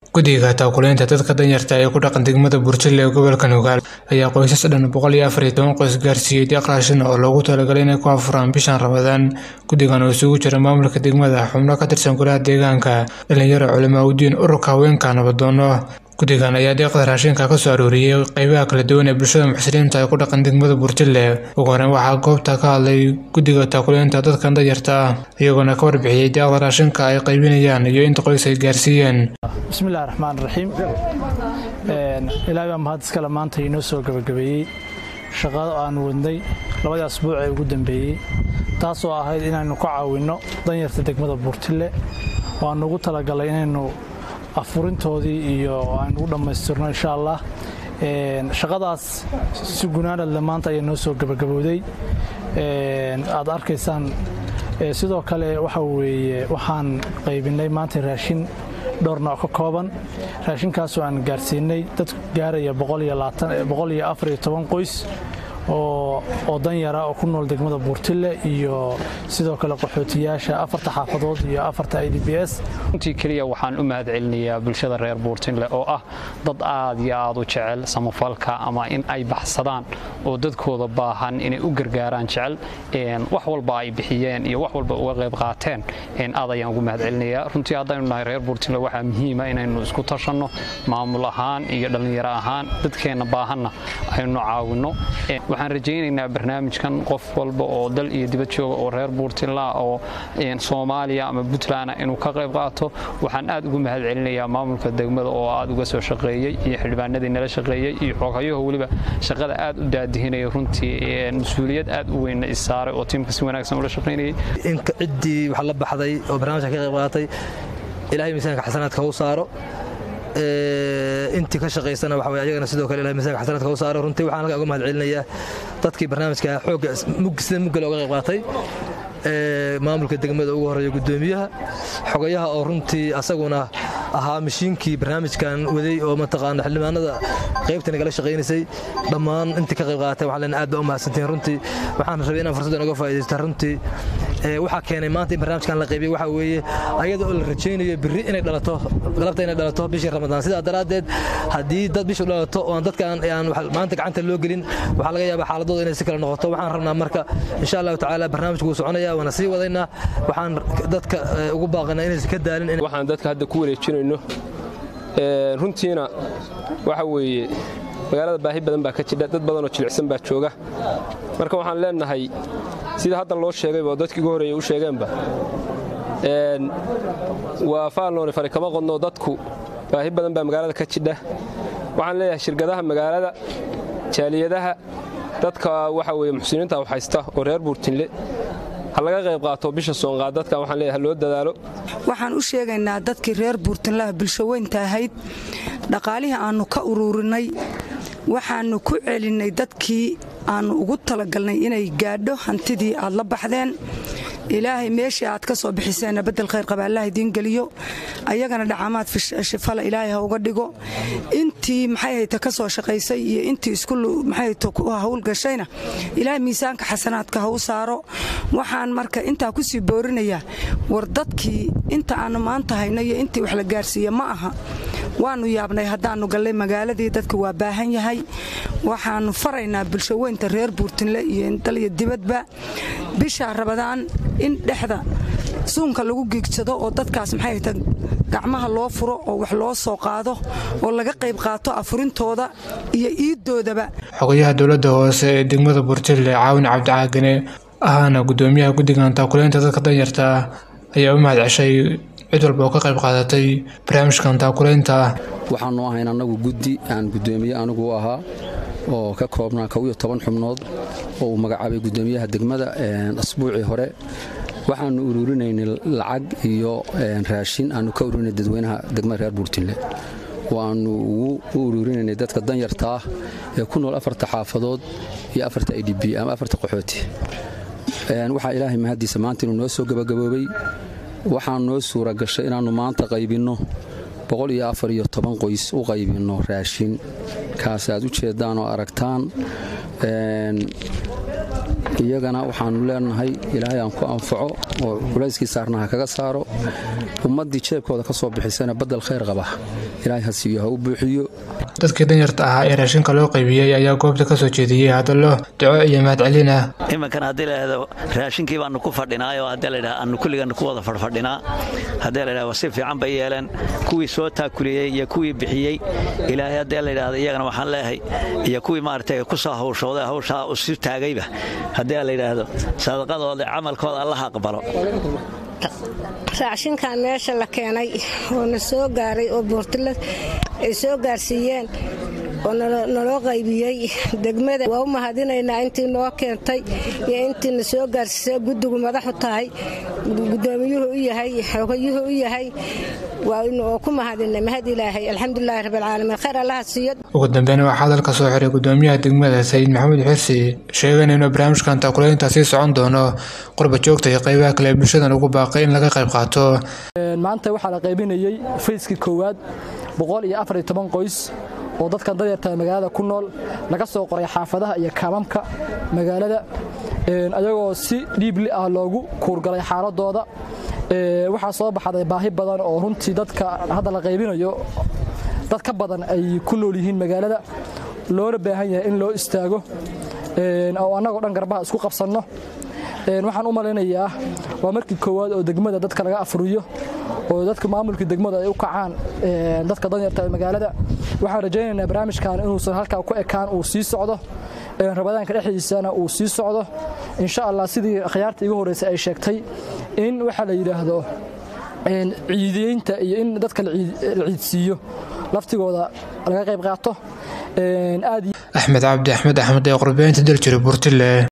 guddiga taakuleynta dadka danyarta ee ku dhaqan degmada burjile ee gobolka nugaal ayaa qoysas dhan boqol iyo afar iyo toban qoys gaarsiiyey deeq raashin oo loogu talagalay inay ku afuraan bishan ramadaan guddigan oo isugu jira maamulka degmada xubno ka tirsan golaha deegaanka dhalinyaro culamaa udiin ururka haweenka nabadoono guddigan ayaa deeqda raashinka ka soo arooriyey qeybaha kala duwan ee bulshada muxsiniinta ee ku dhaqan degmada burjile ugu horeyn waxaa goobta ka hadlay guddiga taakuleynta dadkan danyarta ah iyagoona ka warbixiyey deeqda raashinka ay qaybinayaan iyo inta qoys ay gaarsiiyeen bismillahi raxmaan raxiim ilaahay baa mahad iskale maanta inoo soo gabagabeeyey shaqado aan wadnay labadii asbuuc ee ugu dambeeyey taasoo ahayd inaynu ka caawinno danyarta degmada buurtille waanu ugu talagalay inaynu afurintoodii iyo aynu u dhammaystirno insha allah shaqadaas si gunaanadle maanta ayaa noo soo gabagabowday aad arkaysaan sidoo kale waxa weeye waxaan qaybinay maanta raashin dhowr nooc ka kooban raashinkaasoo aan gaarsiinay dad gaaraya qoys oo danyara oo ku nool degmada buurtille iyo sidoo kale qaxootiyaasha afarta xaafadood iyo afarta i d b s runtii keliya waxaan u mahad celinayaa bulshada reer buurtinle oo ah dad aad iyo aad u jecel samafalka ama in ay baxsadaan oo dadkooda baahan inay u gargaaraan jecel wax walba ay bixiyeen iyo wax walba uga qayb qaateen aad ayaan ugu mahad celinayaa runtii haddaynu nahay reer buurtinle waxaa muhiima inaynu isku tashanno maamul ahaan iyo dhallinyaro ahaan dadkeenna baahanna aynu caawinno waxaan rajaynaynaa barnaamijkan qof walba oo dal iyo dibad jooga oo reer buurtinla oo soomaaliya ama puntland inuu ka qayb qaato waxaan aad ugu mahad celinayaa maamulka degmada oo aad uga soo shaqeeyey iyo xildhibaanadii nala shaqeeyey iyo xooghayaho weliba shaqada aad u daadihinaya runtii mas-uuliyad aad u weynna isaaray oo tiimka si wanaagsan ula shaqaynayay inka ciddii wax la baxday oo barnaamijka ka qayb qaatay ilaahay miisaanka xasanaadka u saaro intii ka shaqaysana waxa way ayagana sidoo kale ilahay miisaanka xasanaadka u saaro runtii waxaan halkaa uga mahad celinayaa dadkii barnaamijka xoogga sida muggale uga qayb qaatay maamulka degmada ugu horeeya gudoomiyaha xogayaha oo runtii asaguna ahaa mashiinkii barnaamijkan waday oo mataqaana xildhibaanada qaybtani kala shaqaynaysay dhammaan intii ka qayb qaatay waxaan leenahay aad baa u mahadsantihin runtii waxaan rabay inaan fursaddan uga faa'iidaysta runtii waxaa keenay maanta in barnaamijkan la qaybiyey waxaa weeye ayada oo la rajaynayo birri inay dhalato galabta inay dhalato bishii ramadaan sidaa daraaddeed haddii dad bishu dhalato oo aan dadkaan aan maanta gacanta loo gelin waxaa laga yaabaa xaaladooda inay si kale noqoto waxaan rabnaa marka insha allahu tacaala barnaamijku wuu soconaya waana sii wadaynaa waxaan dadka ugu baaqanaa inaysan ka daalin waxaan dadka hadda ku wareejinayno runtiina waxa weeye magaalada baahi badan baa ka jidha dad badanoo jilicsan baa jooga marka waxaan leenahay sida hadda loo sheegayba oo dadkii ugu horreeyey u sheegeenba waa faalnooni fari kama qodno dadku baahi badan baa magaalada ka jidha waxaan leeyahay shirkadaha magaalada jaaliyadaha dadka waxa weye muxsiniinta u haysta oo reer buurtinle ha laga qayb qaato bisha soonqaad dadkan waxaan leeyahay loo dadaalo waxaan u sheegaynaa dadkii reer buurtinlaha bulsho weynta ahayd dhaqaalihii aannu ka ururinay waxaannu ku celinnay dadkii aannu ugu talagalnay inay gaadho hantidii aad la baxdeen ilaahay meeshii aad ka soo bixiseenna bedel khayr qaba allah idiin geliyo ayagana dhacamaad shifala ilaahay ha uga dhigo intii maxay hayta ka soo shaqaysay iyo intii isku maxay hayta hawl gashayna ilaahay miisaanka xasanaadka ha u saaro waxaan marka intaa ku sii boorinayaa war dadkii inta aannu maanta hayno iyo intii wax la gaarsiiye ma aha waannu yaabnay haddaannu gallay magaaladii dadka waa baahan yahay waxaannu faraynaa bulsho weynta reer buurtinle iyo dal iyo dibadba bishaa rabadaan in dhexda suunka lagu giigsado oo dadkaas maxay hayta gacmaha loo furo oo wax loo soo qaado oo laga qayb qaato afurintooda iyo iiddoodaba xogayaha dowladda hoose ee degmada burjille caawin cabdicaagane ahaana gudoomiyaha guddigan taakuleynta dadka danyarta ah ayaa u mahad ceshay cid walba oo ka qayb qaadatay barnaamijkan taakuleynta ah waxaanu ahayn annagu guddi aan gudoomiye anigu u ahaa oo ka koobnaa kow iyo toban xubnood oo uu magacaabay gudoomiyaha degmada asbuucii hore waxaanu ururinaynay lacag iyo raashin aanu ka ururinay dadweynaha degmada reer buurtinle waannu ugu u ururinaynay dadka danyarta ah ee ku nool afarta xaafadood iyo afarta i d b ama afarta qaxooti waxaa ilaahay mahaddiisa maanta inuu noo soo gabagaboobay waxaa noo suura gashay inaannu maanta qaybinno boqol iyo afar iyo toban qoys u qaybinno raashin kaas aad u jeeddaan oo aragtaan iyagana waxaannu leenahay ilaahay aan ku anfaco oo culayskii saarnaha kaga saaro ummaddii jeebkooda ka soo bixisana baddel khayr qaba ilaahay ha siiyo ha u buuxiyo dadkii danyarta ahaa ee raashinka loo qaybiyey ayaa goobta ka soo jeediyey hadallo duco iyo mahadcelin ah iminkan haddii laydhahdo raashinkii baanu ku fadhinaayoo haddii laydhaha aanu kulligan ku wada fadhfadhinaa haddii laydhahdo si fiican bay yeeleen kuwii soo taakuliyey iyo kuwii bixiyey ilaahay haddii laydhahdo iyagana waxaan leeyahay iyo kuwii maaragtay ku soo hawshooday hawshaa isu taagayba haddii laydhaahdo sadaqadooda camalkooda allaha aqbalo raashinkan meesha la keenay oo na soo gaaray oo buurtila ay soo gaarsiiyeen oo naloo qaybiyey degmada waa u mahadinaynaa intii noo keentay iyo intii na soo gaarsiisay guddigu madaxu tahay gudoomiyuhu u yahay xogayuhu u yahay waa ku mahadinay mahad ilaahay alxamdulilaahi rabbilcaalamiin khayr allaha siiyo ugu dambeyn waxaa hadalka soo xiray gudoomiyaha degmada sayid maxamuud xirsi sheegana inuu barnaamijkan taakulaynta sii socon doono qurba joogta iyo qaybaha kale ee bulshadan ugu baaqay in laga qayb qaato maanta waxaa la qaybinayey fayskii koowaad boqol iyo afar iyo toban qoys oo dadkan dadyarta magaalada ku nool laga soo qoray xaafadaha iyo kaamamka magaalada ayagoo si dhiibli ah loogu kuurgalay xaaladooda waxaa soo baxday baahi badan oo runtii dadka hadda la qaybinayo dad ka badan ay ku nool yihiin magaalada loona baahan yahay in loo istaago oo annagoo dhan garbaha isku qabsanno waxaan u malaynayaa waa markii koowaad oo degmada dadka laga afuriyo oo dadka maamulkii degmada ay u kacaan dadka danyarta ee magaalada waxaan rajaynaynaa barnaamijkan inuusan halkaa ku ekaan uu sii socdo rabadaanka dhexdiisana uu sii socdo insha allah sidii akhyaarta igu horreysay ay sheegtay in waxaa la yidhaahdo ciideynta iyo in dadka la ciidsiiyo laftigooda laga qayb qaato axmed cabdi axmed axmed ee qurbeynta daljira burtile